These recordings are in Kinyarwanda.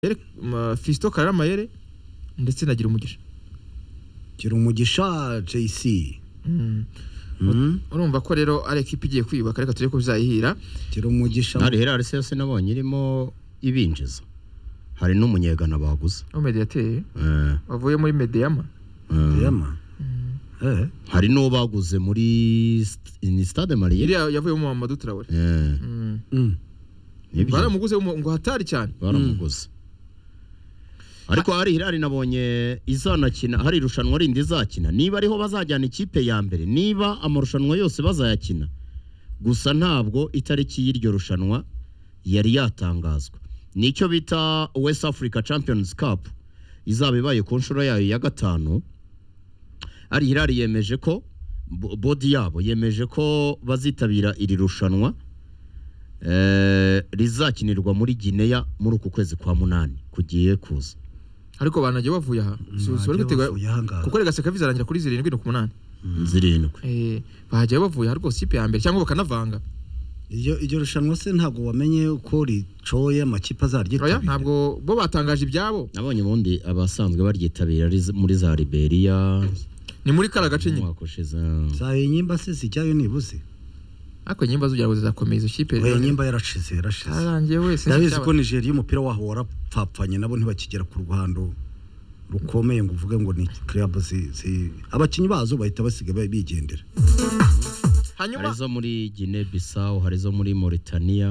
Yere- ma- Fiston Karama Yere ndetse na Girumugisha gira umugisha jc urumva ko rero ari ekipa igiye kwiyubaka reka turebe ko bizayihira gira umugisha hari herarisi yose nabonye irimo ibinjiza hari n'umunyegana baguze wo mediateri Eh, wavuye muri Medeyama eh, yama Eh, hari n'uwo baguze muri st- ni stade mariye iriya yavuyemo Mamadou Traore Eh, mm. nibyo baramuguze w'umu- ngo hatari cyane baramuguze ariko hari hirari nabonye izanakina hari irushanwa rindi izakina niba ariho bazajyana ikipe ya mbere niba amarushanwa yose bazayakina gusa ntabwo itariki y'iryo rushanwa yari yatangazwa nicyo bita west africa champions cup izaba ibaye ku nshuro yayo ya gatanu ari hirari yemeje ko bo- bodi yabo yemeje ko bazitabira iri rushanwa eh, rizakinirwa muri gineya muri uku kwezi kwa munani kugiye kuza ariko banagiye bavuye aha Si- si bari Bagiye gutegura- bavuye ahangaha. kuko rega seka bizarangira kuri zirindwi no ku munani zirindwi Eh, bahagiye bavuye aha rwose ikipe ya mbere cyangwa bakanavanga iryo iryo rushanwa se ntabwo wamenye uko ricoye amakipe azaryitabira oya ntabwo bo batangaje ibyabo nabonye ubundi abasanzwe baryitabira ari z- muri za liberiya ni muri kara gace nyine umwaka ushize za inyimba se zijyayo nibuze ariko nyimba zugira ngo zizakomeye izo kipe oya inyimba yarashize yarashize arangiye wese ndabizi ko nigeria umupira waho warapfapfanye nabo ntibakigera ku ruhando rukomeye ngo uvuge ngo ni club zi, zi abakinnyi bazo bahita basiga bigendera hari hanyuma izo muri gine bisawu hari izo muri mauritania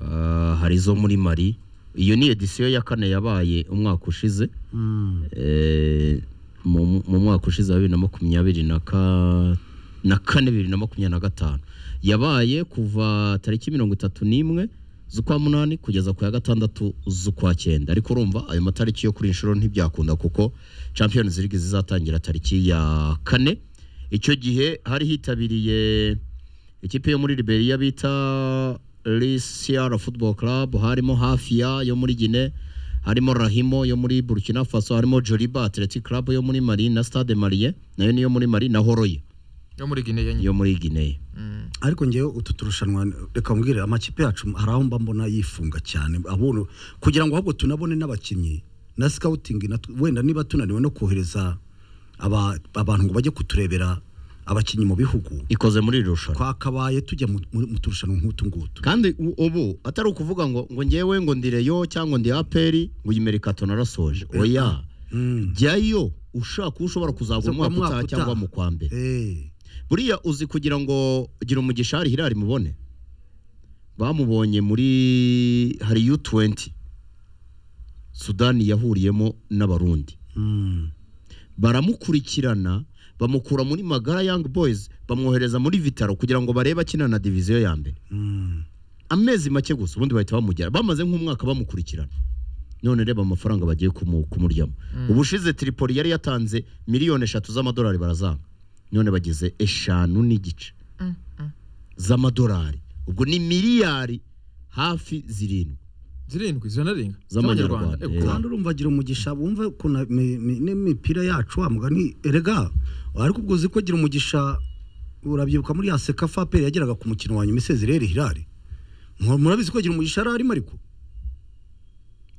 ah, hari izo muri mari iyo ni edisiyo ya kane yabaye umwaka ushize Eh, mu mu mwaka ushize wa bibiri na makumyabiri na ka- na kane bibiri na makumyabiri na gatanu yabaye kuva tariki mirongo itatu n'imwe z'ukwa munani kugeza ku ya gatandatu z'ukwa cyenda ariko urumva ayo matariki yo kuri iyi nshuro ntibyakunda kuko champions league zizatangira tariki ya kane icyo gihe hari hitabiriye ikipe yo muri Liberia bita Lisiara Football Club harimo Hafia yo muri Gine harimo Rahimo yo muri Burkina Faso harimo Joliba Athletic Club yo muri Mali na Stade Malien nayo niyo muri Mali na Horoya yo muri Guinea nyine yo muri Guinea Mm. ariko ngewe utu turushanwa reka mbwire amakipe yacu hari aho mba mbona yifunga cyane abona kugira ngo ahubwo tunabone n'abakinnyi na scouting na wenda niba tunaniwe no kohereza aba, abantu ngo bajye kuturebera abakinnyi mu bihugu ikoze muri iri rushanwa twakabaye tujya mu- mu mu turushanwa nk'utu ngutu kandi u- ubu atari ukuvuga ngo ngo ngewe ngo ndi Rayon cyangwa ndi APR ngo iyi merikato narasoje oya jyayo ushaka uwo ushobora kuzava Zo kwa umwaka utaha mwaka cyangwa utaha. mu kwa mbere Eh, buriya uzi kugira ngo gira umugisha hari hirari mubone bamubonye muri hari u20 sudani yahuriyemo n'abarundi mm, baramukurikirana bamukura muri magara young boys bamwohereza muri vitaro kugira ngo barebe akina na diviziyo ya mbere mm. amezi make gusa ubundi bahita bamugera bamaze nk'umwaka bamukurikirana none reba amafaranga bagiye kumu- kumuryamo ubushize tripoli yari yatanze miliyoni eshatu z'amadolari barazanga none bageze eshanu n'igice z'amadolari ubwo ni miliyari hafi zirindwi zirindwi ziranarenga Z'amanyarwanda, Z'amanyarwanda, eh. ego. kandi urumva gira umugisha bumve ukuntu imi- imi- n'imipira yacu wa mugani erega ariko ubwo uzi ko gira umugisha urabyibuka muri ya seka faperi yageraga ku mukino wa nyuma isezereri hirari Mu- murabizi ko gira umugisha yari arimo ariko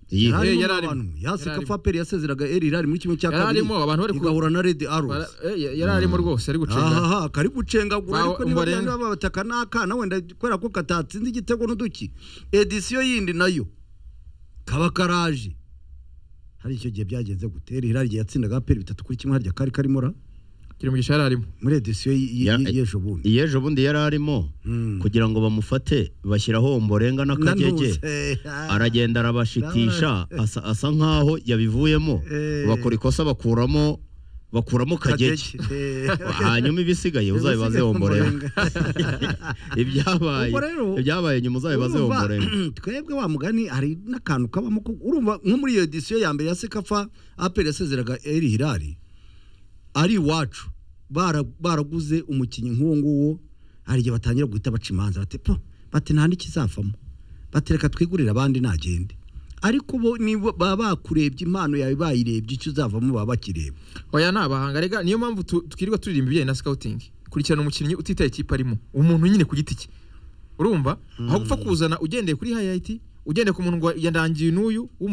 Iyi- Aha- Eh, Yararimo yararimo. abantu. ya seka Yararimo. faperi yasezeraga eri hirari muri kimwe cya kabiri Yararimo, abantu bari ku- igahura na redi aruzi Bara- eh, yari arimo rwose ari gucenga aha kari gucengagura Bawo- ariko niba umbarenga. byanga babataka n'akana wenda kubera ko katatsinze igitego n'uduki edisiyo yindi nayo kaba karaje hari icyo gihe byagenze gutera irari igihe yatsindaga aperi bitatu kuri kimwe harya kari karimo ra Girumugisha yari arimo muri edisiyo Ya- y'ejo bundi iyi ejo bundi yari arimo Mm. kugira ngo bamufate bashyiraho umborenga n'akagege Nanuse. aragenda arabashitisha asa, asa nk'aho yabivuyemo Eh. bakora ikosa bakuramo bakuramo kagege Kagege. hanyuma ibisigaye uzabibaze Ibisigaye womborenga umborenga. ibyabaye Ubwo rero, ibyabaye nyuma uzabibaze Urumva, womborenga twebwe wa mugani hari n'akantu kabamo ko urumva nko muri iyo edisiyo ya mbere ya sekafa aperi yasezeraga eri hirari ari iwacu bara- baraguze umukinnyi nk'uwo nguwo hari igihe batangira guhita baca imanza bati po bati nta n'ikizavamo batereka twigurire abandi nagende ariko bo niba baba bakurebye impano yawe bayirebye icyo uzavamo baba bakireba oya ni abahanga rega niyo mpamvu tu- twirirwa turirimba ibijyanye na scouting kurikirana umukinnyi utitaye ikipe arimo umuntu nyine ku giti cye urumva aho gupfa kuzana ugendeye kuri hayayiti ugendeye ku muntu ngo yandangiye n'uyu w'umu